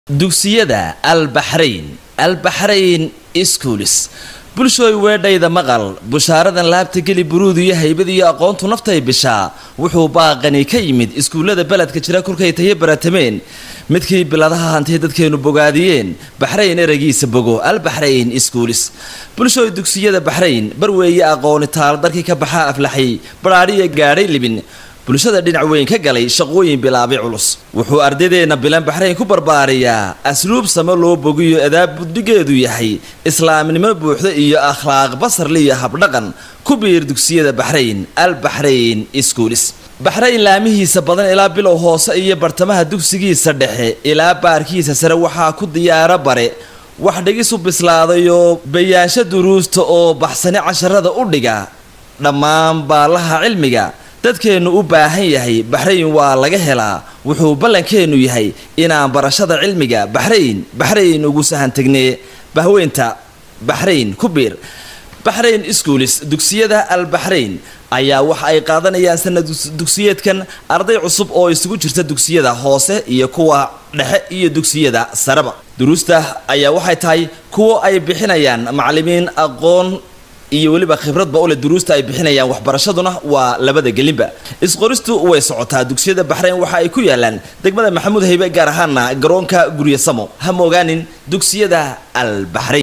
dugsiyada albaxrayn albaxrayn schools bulshooy weedhayda maqal bushaaradan laabta geli buruud iyo haybad iyo aqoontu naftay bishaa wuxuu baaqani ka yimid iskuullada beledka jira kolkay tayo baratameen midkii biladaha hantay dadkeenu bogaadiyeen baxrayn ereygiisa bogo albaxrayn schools bulshooy dugsiyada baxrayn barweeye aqooni taal darkii ka baxaa aflaxay badhaadhiya gaadhay libin bulshada dhinac weyn ka galay shaqooyin bilaabay culus wuxuu ardaydeena bilan baxrayn ku barbaariyaa asluub samo loo bogiyo adaab buddigeedu yahay islaamnimo buuxda iyo akhlaaq basarliyo habdhaqan ku biir dugsiyada baxrayn albaxrayn schools baxrayn laamihiisa badan ilaa bilow hoose iyo bartamaha dugsigiisa dhexe ilaa baarkiisa sare waxaa ku diyaaro bare wax dhigis u bislaadayoo bayaansho duruusta oo baxsani casharada u dhiga dhammaan baalaha cilmiga dadkeennu u baahan yahay baxrayn waa laga helaa wuxuu ballankeennu yahay inaan barashada cilmiga baxrayn baxrayn ugu sahan tegnee bahweynta baxrayn ku biir baxrayn schools dugsiyada albaxrayn ayaa waxa ay qaadanayaan sanad dugsiyeedkan arday cusub oo isugu jirta dugsiyada hoose iyo kuwa dhexe iyo dugsiyada sareba duruusta ayaa waxay tahay kuwo ay bixinayaan macallimiin aqoon iyo weliba khibradba ule duruusta ay bixinayaan waxbarashaduna waa labada gelinba isqoristu way socotaa dugsiyada baxrayn waxa ay ku yaalaan degmada maxamuud haybe gaar ahaana garoonka guryo samo ha moogaanin dugsiyada albaxrayn